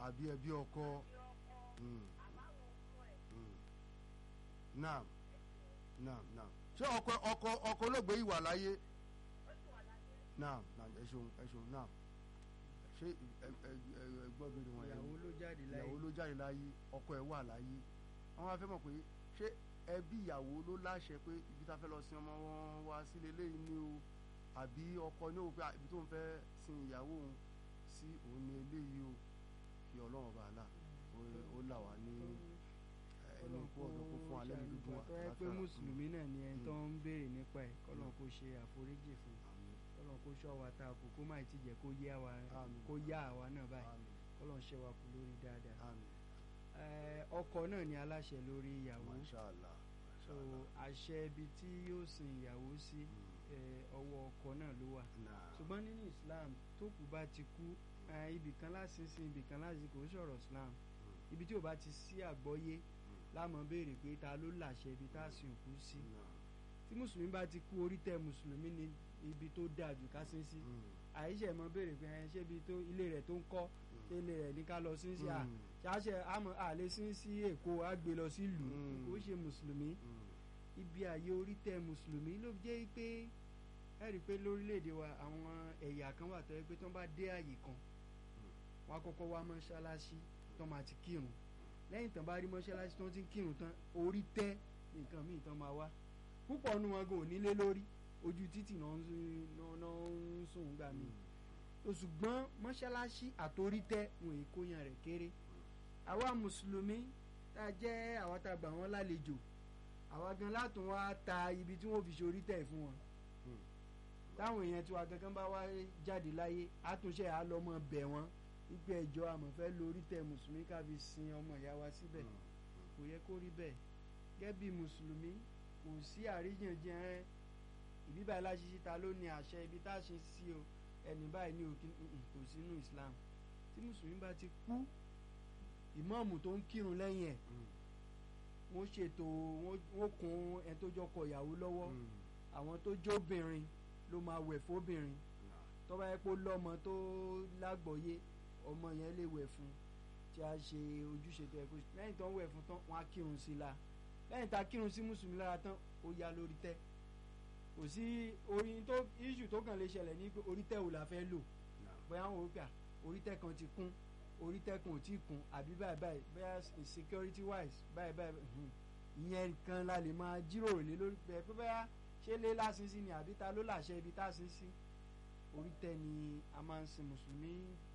àbí ẹbí ọkọ mm, mm. naam naam naam ṣé ọkọ ọkọ ọkọ olóògbé yìí wà láyé naam naam ẹ ṣeun ẹ ṣeun naam ṣé ẹ ẹ ẹ ẹ gbọ́ bí wọn ìyàwó ló jáde láyé ìyàwó ló jáde láyé ọkọ ẹ̀ wà láyé wọ́n wá fẹ́ mọ̀ pé ṣé ẹbí ìyàwó ló láṣẹ pé ibi tá a fẹ́ lọ sin ọmọ wọn wá sílé lẹ́yìn ni o àbí ọkọ ní òun pé à, ibi tó ń fẹ́ sin ìyàwó òun sí òun ní eléyìí o kí ọlọ́run bá là ó- ó là wá ní ẹni kú ọ̀dọ́ kó fún alẹ́ mi dúdú tó yẹ pé mùsùlùmí náà ni ẹni tó ń béèrè nípa ẹ̀ kọ́lọ́n kó ṣe àforíjì fún kọ́lọ́n kó ṣọ́ wa ta kò kó má ti jẹ́ kó yá wa Àmín. kó yá àwa náà báyìí kọ́lọ́n ṣe wa kú lórí dáadáa àmín Eh, ọkọ náà ni aláṣẹ lórí ìyàwó mashallah so mashallah àṣẹ ibi tí yóò sin ìyàwó sí eh, ọwọ́ ọkọ náà ló wà náà ṣùgbọ́n nínú Islam tó kù bá ti kú eh, ibì kan láti sin ibì kan láti kò ń sọ̀rọ̀ Islam ibi tí ò bá ti sí àgbọ́yé láàmú béèrè pé ta ló láṣẹ ibi tá a sin òkú sí tí mùsùlùmí bá ti kú orí tẹ mùsùlùmí ní ibi tó dáa jù ká sin sí àyíṣẹ́ mọ béèrè pé ẹ ṣé ibi tó ilé rẹ̀ tó ń kọ́ ṣé ilé rẹ̀ ní ká lọ sin sí à ṣáṣẹ àmọ́ àlè sin sí Èkó á gbé lọ sí ìlú Mm. kò ṣe mùsùlùmí ibi àyè orí tẹ mùsùlùmí ló jẹ́ pé ẹ rí i pé lórílẹ̀‐èdè wa àwọn ẹ̀yà kan wà tó yẹ pé tó ń bá dé àyè kan wọ́n á kọ́kọ́ wá mọ́ṣáláṣí tó máa ti kírun lẹ́yìn tán bá rí mọ́ṣáláṣí tó ti ń kírun tán orí tẹ́ nǹkan míì tán máa wá púpọ̀ nu wọn kò nílé lórí ojú títì náà ń sún- náà- náà ń sùn gbà mí ṣùgbọ́n mọ́ṣáláṣí àtorí tẹ́ wọn èkó yan rẹ̀ kéré àwa mùsùlùmí tá a jẹ́ àwa tá a gbà wọ́n lálejò àwa gan látún wá ta ibi tí wọ́n fi ṣorí tẹ̀ fún wọn táwọn èèyàn tiwa gangan bá wá jáde láyé àtúnṣe àlọ́mọ bẹ̀ wọ́n wípé ẹjọ́ àmọ̀fẹ́ lórí tẹ̀ mùsùlùmí ká fi sin ọmọ ìyá wa síbẹ̀ kò yẹ kó rí bẹ́ẹ̀ gẹ́gẹ́ bí mùsùlùmí kò sí àríyànjiyàn ẹ ìbí báyìí láṣìṣe ta ló ní àṣẹ ibi tá a ṣe sí o ẹni báyìí ní òkè kò sínú Islam tí mùsùlùmí bá ti kú ìmáàmù tó ń kírun lẹ́yìn ẹ̀ wọ́n ṣètò wọ́n wọ́n kún ẹni tó jọkọ ìyàwó lọ́wọ́ àwọn tó jóbìnrin ló máa wẹ̀ fóbìnrin tó bá yẹ pé ó lọ́mọ tó lágbọ̀ọ́yé ọmọ yẹn lè wẹ̀ fún tí a ṣe ojúṣe tó yẹ kó ṣe lẹ́yìn tó ń wẹ̀ fún tán wọ́n á kírun sí i la lẹ́yìn tá a kírun sí mùsùlùmí lára tán ó yá lórí tẹ́ kò sí orin tó iṣu tó kàn lè ṣẹlẹ̀ ní pé orí tẹ́ ò la fẹ́ lò bóyá wọn ò gbà orí tẹ́ kan ti kún orí tẹ́ kan ò tí ì kún àbí báyìí báyìí bóyá security wise báyìí báyìí hmm, ìyẹn kan la lè máa jíròrò lé lórí pé pé bóyá ṣé lé lásìn sí ni àbí ta ló làṣẹ ibi tá a sin sí orí tẹ́ ni a máa ń sin mùsùlùmí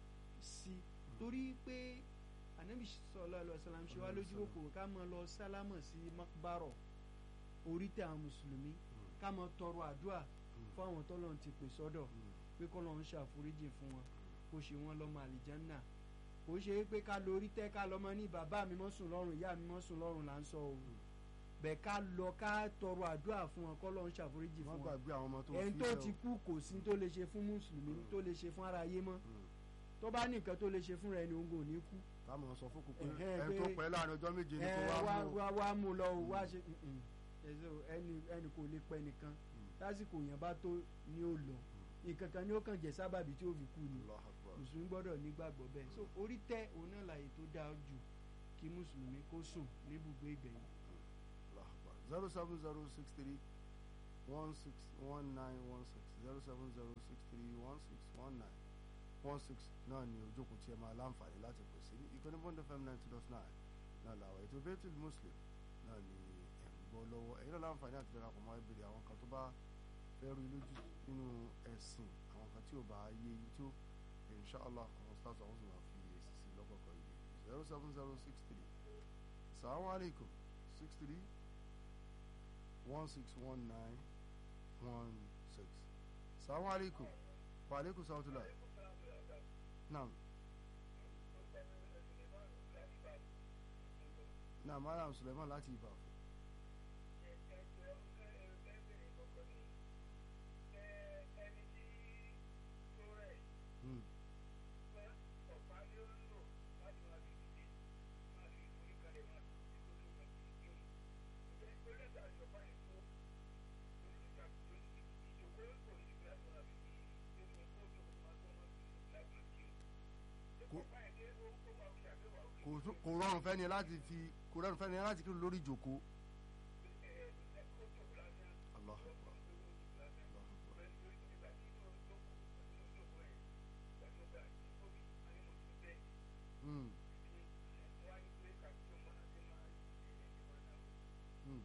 sí torí pé anabi sallallahu alaihi wasallam ṣe wá lójú kòkòrò ká máa lọ sálámọ̀ sí makbaro orí tẹ́ àwọn mùsùlùmí ká máa tọrọ àdúrà fún àwọn tọ́lọ́run ti pè sọ́dọ̀ pé kọ́lọ́run ṣàforíjì fún wọn kó ṣe wọ́n lọ́mọ àlìjánná kò ṣe é pé ká lórí tẹ́ ká lọ́mọ ní bàbá mi mọ́ sùn lọ́rùn ìyá mi mọ́ sùn lọ́rùn là ń sọ o bẹ́ẹ̀ ká lọ ká tọrọ àdúrà fún wọn kọ́lọ́run ṣàforíjì wọ́n fún wọn gbàgbé àwọn ọmọ tó ẹni tó filẹ̀ o. ti kú kò sí tó lè ṣe fún mùsùlùmí tó lè ṣe fún aráyé mọ́ tó bá ní nǹkan tó lè ṣe fún rẹ ni òun kò ní kú táwọn sọ fún kókó Ẹ̀hẹ́, ẹni tó pé- pẹ́ láàrin ọjọ́ méje ni ẹ kó wá wá mú wá wá mú lọ o wá ṣe mm-mm. ẹsẹ o, ẹni ẹni kò lè pẹ́ nìkan lásìkò yẹn bá tó ní ó lọ nǹkan kan ni ó kàn jẹ́ sábàbí tí ó fi kú ni Allahu Akbar. mùsùlùmí gbọ́dọ̀ nígbàgbọ́ bẹ́ẹ̀ so orí tẹ́ òun náà láàyè tó dáa jù kí mùsùlùmí kó sùn níbùgbé ìgbẹ̀yìn Allahu Akbar. zero seven zero six three one six one nine one six zero seven zero six three one six one nine one six náà ni ojókòó tí ẹ máa láǹfààní láti pè sí ìkànnì bond fm ninety dot nine náà làwọn ètò Baitul Muslim náà ni ẹ̀ ń gbọ́ lọ́wọ́ ẹ̀yin náà láǹfààní àti darapọ̀ mọ́ ìbéèrè àwọn kan tó bá fẹ́ rú lójú nínú ẹ̀sìn àwọn kan tí ò bá yé yín tó inshallah àwọn stars àwọn sì máa fi èsì sí lọ́kọ̀ọ̀kan yìí zero seven zero six three salamu alaikum six three one six one nine one six salamu alaikum wa alaikum salatullah naam naam madam suleiman láti ìbàfọ̀ Hmm. Kò- kò tún- kò rọrùn fẹ́ni láti fi kò rọrùn fẹ́ni láti kírun lórí ìjòkó. Allahu Akbar. Allahu Akbar. Mm. Mm.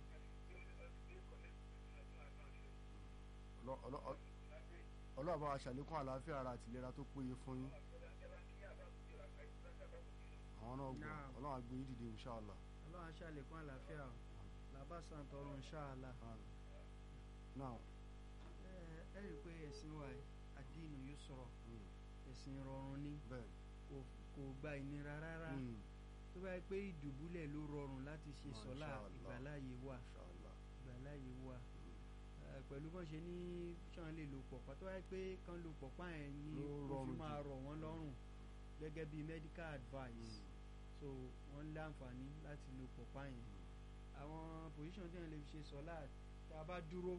Ọlọ́- ọlọ́- ọlọ́- ọlọ́run bá wa ṣàlékún àlàáfíà ara àti ìlera tó péye fún yín àwọn náà gbọ́ Naam. ọlọ́run á gbé yín dìde inṣàlá ọlọ́run aṣàlékún àlàáfíà o làbàṣà tọrọ ṣáàlà now ẹ rí i pé ẹ̀sìn wa yìí, àdínù yóò sọ̀rọ̀ mm, ẹ̀sìn rọrùn ni bẹ́ẹ̀ kò kò gba ìnira rárá mm, tó bá yẹ pé ìdùbúlẹ̀ ló rọrùn láti ṣe Masha sọ́lá Allah. ìgbàláyé wà inṣàlá ìgbàláyé wà Eh, pẹ̀lú bọ́n ṣe ní sàn lè lo pọ̀pá tó wáyé pé kán lo pọ̀pá yẹn ní Ló òfin rọrùn máa jù. rọ̀ wọ́n lọ́rùn gẹ́gẹ́ bí medical advice so wọ́n lé àǹfààní láti lo pọ̀pá yẹn àwọn position tí wọ́n lè fi ṣe sọ́lá tá a bá dúró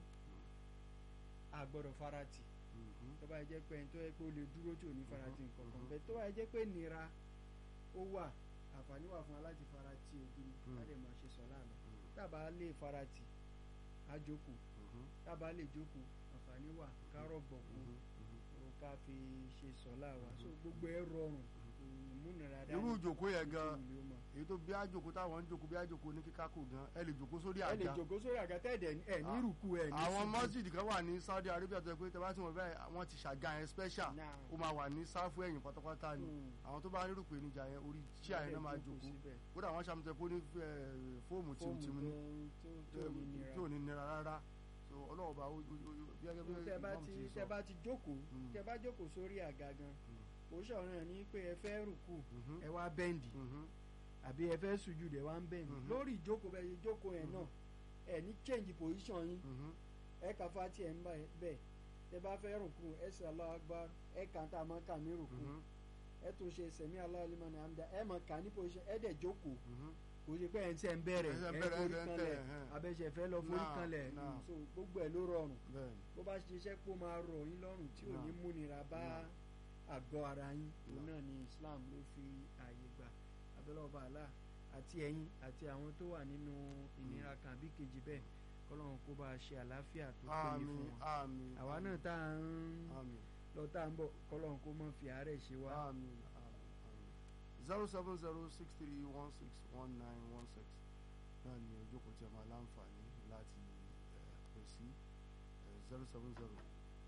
a gbọ́dọ̀ farati tó bá jẹ́ pé ẹni tó yẹ pé ó lè dúró tí ò ní farati Mhm, nǹkan kan mhm. bẹ́ẹ̀ tó bá jẹ́ pé nira ó wà àǹfààní wà fún wa láti farati ògiri Mm. ká lè máa ṣe sọ́lá lọ tábà lè farati á jókòó tábà lè jókòó àǹfààní wà kárọ̀ gbọ̀kú o ká fi ṣe sọ́lá wa so gbogbo ẹ rọrùn ìmúnira dání irú ìjòkó yẹn gan ìṣe ìlú mọ̀. èyí tó bí àjòkó táwọn ń jòkó bí àjòkó ní kíkákò gan ẹ lè jòkó sórí ẹ lè àga jòkó sórí àgàtà ẹ̀dẹ̀ ẹ̀ ní ìrùkù ẹ̀ ní àwọn ṣubú. mọ́sídìí kan wà ní Saudi Arabia tó yẹ pé tẹ́lá tí wọ́n bẹ́ẹ̀ wọ́n ti ṣàga yẹn special Náà. ó máa wà ní sáfù ẹ̀yìn pátápátá ni Mm. àwọn tó bá nírú pé níjà yẹn orí chíà yẹn náà máa jòkó síbẹ̀. kódà wọ́n ṣàmùtẹ́ pé ó ní eh, fóòmù fóòmù tìmùtìmù ní gan tó tó ní nira tí ò ní nira rárá so ọlọ́run bá ó- ó- ó- bí ẹgbẹ́ bí tẹ bá imam ti ti tẹ sọ bá ti jókòó Mm. tẹ bá jókòó sórí àga gan kò ṣọ̀ràn ní pé ẹ fẹ́ rùkù Mhm. ẹ wá bẹ́ǹdì Mhm. àbí ẹ fẹ́ sùjú dẹ̀ wá ń bẹ́ǹdì Mhm. lórí ìjókòó bẹ́ẹ̀ ṣe jókòó yẹn náà ẹ ní change position yín Mhm. ẹ kà fati ẹ̀ ń bá bẹ́ẹ̀ tẹ bá fẹ́ rùkù ẹ sì Allahu Akbar ẹ kà ń tà mọ́ kà ní rùkù Mhm. ẹ tún ṣe sẹ̀mí Allahu liman hamda ẹ mọ̀ kà ní position ẹ dẹ̀ jókòó Mhm. kò ṣe pé ẹ̀ ń sẹ́ ń bẹ̀rẹ̀ Ẹ̀ ń ẹ̀ ń bẹ̀rẹ̀, forí ẹ̀ ń kanlẹ̀ tẹ̀, ẹ̀hẹ́n. abẹ́sẹ̀ fẹ́ lọ forí Náà, kanlẹ̀ náà. so gbogbo ẹ̀ ló rọrùn bẹ́ẹ̀ ni. bó bá ṣiṣẹ́ pé ó máa rọ̀ yín lọ́rùn tí ò ní Náà. múnira bá Náà. àgọ́ ara yín òun Náà. náà ni Islam ló fi ààyè gbà abẹ́lọ́ba àlá àti ẹ̀yin àti àwọn tó wà nínú ìnira kan àbí kejì bẹ́ẹ̀ kọ́lọ́run kó bá a ṣe àlàáfíà tó péye àmín fún wọn àmín àwa náà tá à ń àmín lọ tá à ń bọ̀ kọ́lọ́run kó má fi àárẹ̀ ṣe wá. àmín àmín àmín zero seven zero six three one six one nine one six náà ni ojókòó tí a máa láǹfààní láti eh, pè sí zero seven zero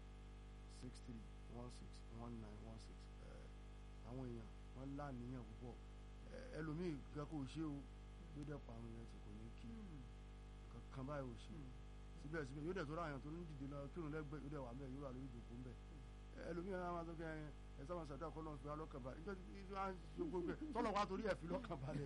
six three one six one nine one six àwọn èèyàn wọ́n láníyàn púpọ̀ Eh, ẹlòmíì gan kò ṣe o yóò dẹ̀ pa àwọn èèyàn tí kò ní kí kankan báyìí ò ṣe síbẹ̀síbẹ̀ yóò dẹ̀ tó ráyàn tó ń dìde lọ kírun lẹ́gbẹ̀ẹ́ yóò dẹ̀ wà mẹ́ẹ̀ yóò wà lórí ìjòkó ń bẹ̀ ẹlòmíràn náà máa tó kẹ́ ẹ sábà sàdúrà kọ́ lọ́n fi wá lọ́kàn balẹ̀ níjọ́ tí wọ́n á ṣe gbogbo ẹ̀ tọ́lọ̀ wá torí ẹ̀ fi lọ́kàn balẹ̀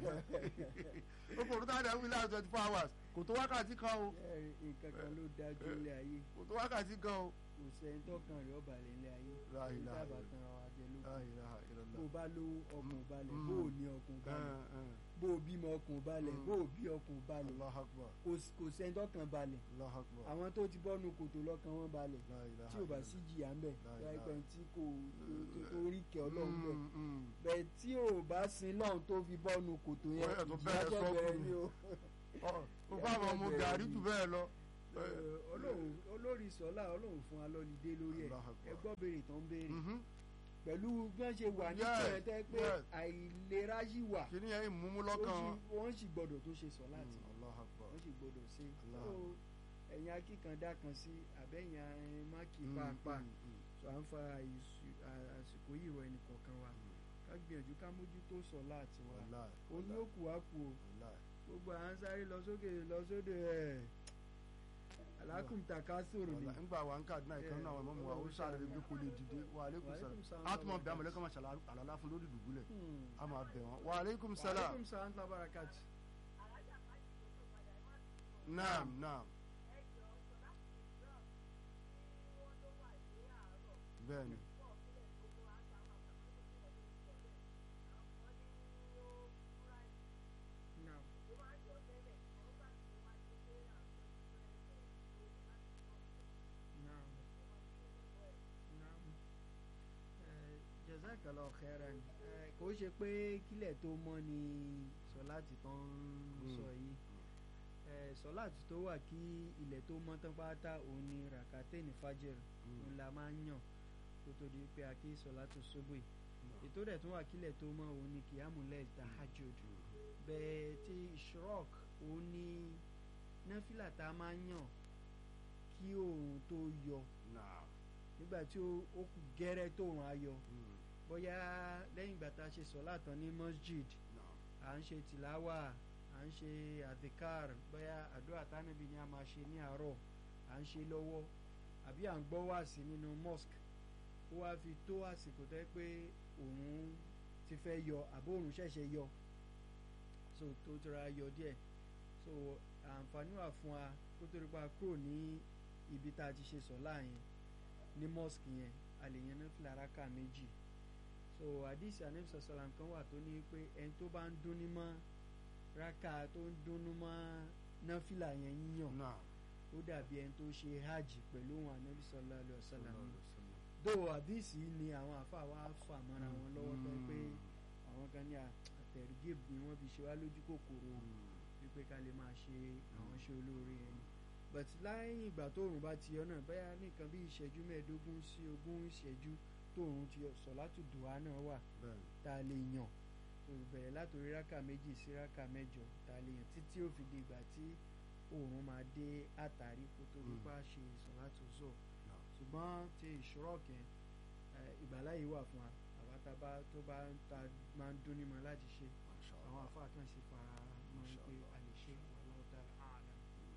ó kò tó dáadáa wí láti twenty four hours kò tó wákàtí kan o ẹ nǹkan kan ló dájú ilé ayé kò tó wákàtí kan o. kò sẹ́ni tọkàn rẹ̀ ọ̀bà lẹ̀ ilé ayé La èyí ilaha tábà illallah. tan ara wa jẹ lókun La ilaha illallah. bó o bá lówó ọkùn balẹ̀ Mm. bó o ní ọkùn balẹ̀ Ẹn, ẹn. bó o bímọ ọkùn balẹ̀ Mm. bó o bí ọkùn balẹ̀ Allahu Akbar kò s- kò sẹ́ni tọkàn balẹ̀ Allahu Akbar àwọn tó ti bọ́nu kòtò lọ́kàn wọn balẹ̀ La ilaha tí o bá illallah. sí jìyà ń bẹ̀ La láì ilaha. pẹ́ tí kò tó- tó- tó rí kẹ́ ọlọ́run bẹ̀ Mm, mm. bẹ́ẹ̀ tí o bá sin lọ́run tó fi bọ́nu kòtò yẹn Ó yẹ tó ìjìyà bẹ̀rẹ̀ tó sọ́ọ̀kù bẹ̀rẹ̀ ni. ni o. Ọ- ó bá àwọn ọmọ gàrí jù bẹ́ẹ̀ lọ. Ẹ, Ọlọ́run olórí sọ́lá ọlọ́run fún wa lọ́lídé lórí ẹ̀ Allahu Akbar. ẹ gbọ́ béèrè tó ń béèrè Mhm. pẹ̀lú bí wọ́n ṣe wà ní Yes, tẹ̀rẹ̀tẹ̀ pé yes. àìlera yìí wà kìíní yẹn ìmúmú ó lọ́kàn. sì- wọ́n sì gbọ́dọ̀ tó ṣe sọ láti Mm, Allahu Akbar. wọ́n sì gbọ́dọ̀ ṣe Allah. so ẹ̀yin akíkandá kan sí àbẹ̀yìn ẹ̀yin máàkì Mm, pàápàá mm, mm. so à ń fa àìsù- à- àsìkò yìí rọ ẹnì kọ̀ọ̀kan wa ká gbìyànjú ká mójútó sọ láti wa Wallahi, òun yóò kù wá kù o wallahi. gbogbo à ń sáré lọ sókè lọ sódò ẹ̀ alákùntà ká sòrò ni Wallahi. ńgbà wa ń kàdúnà ìkan náà àwọn ọmọ wa ó sáré bí kò lè dìde wa aleykum Wa alaikum salam salam a tún mọ wa bí amọ̀lẹ́kọ̀ máa ṣàlà àlàlá fún lórí ìdùbúlẹ̀ Hmm. a máa bẹ̀ wọ́n wa aleykum salam aleykum salaam wa barakati. naam naam bẹ́ẹ̀ni Naam. Naam. Naam. Eh, jazakallahu khairan Eh, kò kò ṣe pé kílẹ̀ tó mọ́ ni sọláàtì tán ń Mm. sọ yìí ẹ sọláàtì tó wà kí ilẹ̀ tó mọ́ tán pátá òun ni ràkàtẹ́ẹ̀nì fàjẹr òun la máa ń yàn kó tó di pé a kí sọláàtì ṣubú yìí ètò rẹ̀ tún wà kílẹ̀ tó mọ́ òun ni kìámùlẹ̀ tahajjud bẹ́ẹ̀ tí ishrok òun ni náfìlà tá a máa ń yàn kí oòrùn tó yọ náà nígbà tí ó ó kù gẹ́rẹ́ tóòrùn á yọ Mm. bóyá lẹ́yìn ìgbà tá a ṣe sọ́lá tán ní masjid náà à ń ṣe tìláwà à ń ṣe adhikar bóyá àdúrà tánàbí ni a máa ṣe ní àárọ̀ à ń ṣe lọ́wọ́ àbí à ń gbọ́ wáàsí nínú mosque ó wá fi tó àsìkò tó yẹ pé òun ti fẹ́ yọ àbó òun ṣẹ̀ṣẹ̀ yọ so tó tura yọ díẹ̀ so àǹfààní wà fún wa kó tó rí pa kúrò ní ibi tá a ti ṣe sọ́lá yẹn ní mosque yẹn a lè yan náfìlà rákà méjì so àdìsí anamsa salam kan wà tó ní pé ẹni tó bá ń dúnní mọ́ rákà tó ń dúnní mọ́ náfìlà yẹn yíyàn náà ó dàbí ẹni tó ṣe hajj pẹ̀lú òun anabi sallallahu alaihi wasallam Sallallahu alaihi wasallam. dó àdìsí ni àwọn àfáà wa fà mọ́ra wọn lọ́wọ́ tó pé Mm. àwọn kan ní àtẹ̀rùgébù ni wọ́n fi ṣe wá lójú kòkòrò Mm. wípé ká lè máa ṣe àwọn iṣẹ́ olóore yẹn ni but lẹ́yìn ìgbà tóòrùn bá ti yọ náà bẹ́ẹ̀ nìkan bí ìṣẹ́jú mẹ́ẹ̀ẹ́dógún sí ogún ìṣẹ́jú tóòrùn ti yọ sọ̀látù dùhà náà wà bẹ́ẹ̀ni tá a lè yàn tó bẹ̀rẹ̀ látòrí rákà méjì sí rákà mẹ́jọ tá a lè yàn títí ó fi di ìgbà tí oòrùn máa dé àtàrí kó tó Mm. nípa ṣe sọ̀látù zọ náà ṣùgbọ́n ti ìṣúrọ̀kẹ́ ìgbàláyé wà fún wa àwa tá a bá tó bá ń ta máa ń dún ní mọ́ láti ṣe Masha àwọn Allah. àfáà kan sì fara mọ́ Masha pé Allah. a lè ṣe wallahu ta'ala a'lam.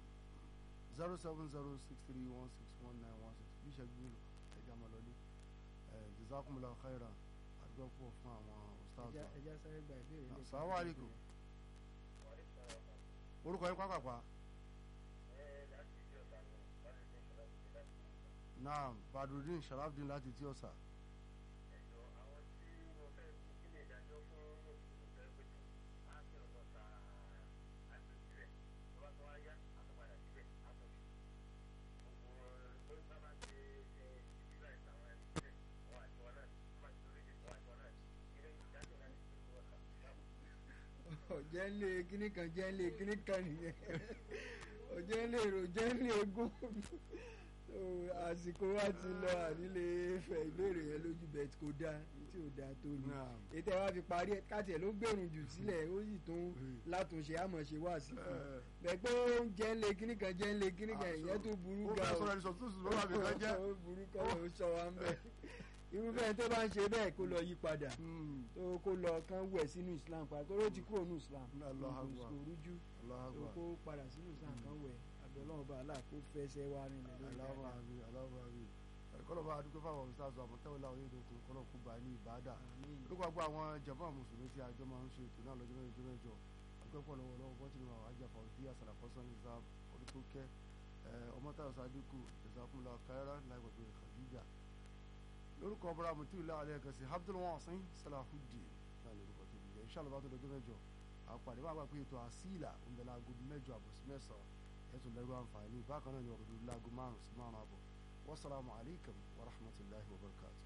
zero seven zero six three one six one nine one six bí ìṣẹ́jú mélòó ẹja máa lọlé ẹ̀ jazakumullahu khairan àdúgbò pọ̀ fún àwọn ustaz ẹja wa. ẹja sáré gba ìbéèrè lẹ́ẹ̀kan. Assalamu alaikum. orúkọ yín pápápá náà badrudin sharafdin láti tí ọ̀sà ọ̀jẹ̀ ń lé kíní kan jẹ́ ń lé kíní kan nìyẹn ọ̀jẹ̀ ń lé èrò jẹ́ ń lé egún So, àsìkò wa ti lọ ànílé fẹ ìbéèrè yẹn lójú bẹ́ẹ̀ kò dáa tí ò dáa tó ní Naam. ètò ẹ̀ wá fi parí ẹ̀ káàtì ẹ̀ ló gbèrún jù sílẹ̀ ó sì tún Mm. látúnṣe àmọ̀ ṣe wá sí fún Eh. bẹ́ẹ̀ pé ó ń jẹ́ ń lé kíní kan jẹ́ ń lé kíní kan ìyẹn tó burú ó ga fẹ́ o sọ̀rọ̀ ẹni sọ̀tún sùn lọ́wọ́ àbí kan jẹ́ ó burú kọ́ ló sọ wa ń bẹ̀ irúfẹ́ tó bá ń ṣe bẹ́ẹ̀ kó lọ yí padà Hmm. tó kó lọ kán wẹ̀ sínú Islam padà tó ló ti kúrò ní Islam Allahu kò Akbar. kò rújú Allahu tó Akbar. kó padà sínú Islam kan wẹ̀ àbẹ̀ ọlọ́run bá aláà kó fẹsẹ̀ wá rìn lẹ̀ lórí Allahu dáadáa. Akbar, Allahu Akbar. kọ́lọ̀ bá adúgbò fáwọn ustaz àmọ̀tẹ́wọ̀ láwọn yóò dókun kọ́lọ̀ kú bá ní ìbádà Àmín. lókè àgbà àwọn jàmbá mùsùlùmí tí àjọ máa ń ṣe ètò náà lọ́jọ́ mẹ́jọ mẹ́jọ akẹ́kọ̀ọ́ lọ́wọ́ lọ́wọ́ bọ́tí ni àwọn ajáfa òdí àsàlàfọ́sán ní sáà orí tó kẹ́ ọmọ táwọn sádíkù ìsàkúnlọ káyọ́rá láìpẹ̀pẹ̀ Khadija lórúkọ ọbọ̀rọ̀ àmọ̀tí ìlà àlẹ́ ẹ̀kẹ́ sí Abdul Wasin Salahuddin náà lórúkọ tó bí jẹ́ inshallah bá tó lọ́jọ́ mẹ́jọ àpàdé bá gbà pé ètò àsílà ń bẹ láago mẹ́jọ àbọ̀ sí mẹ́sàn-án ẹ̀tún lẹ́rú àǹfààní bákan náà ni ọ̀rọ̀ láago márùn-ún sí márùn-ún àbọ̀ wasalaamu alaykum wa rahmatulahi wa barakatuh.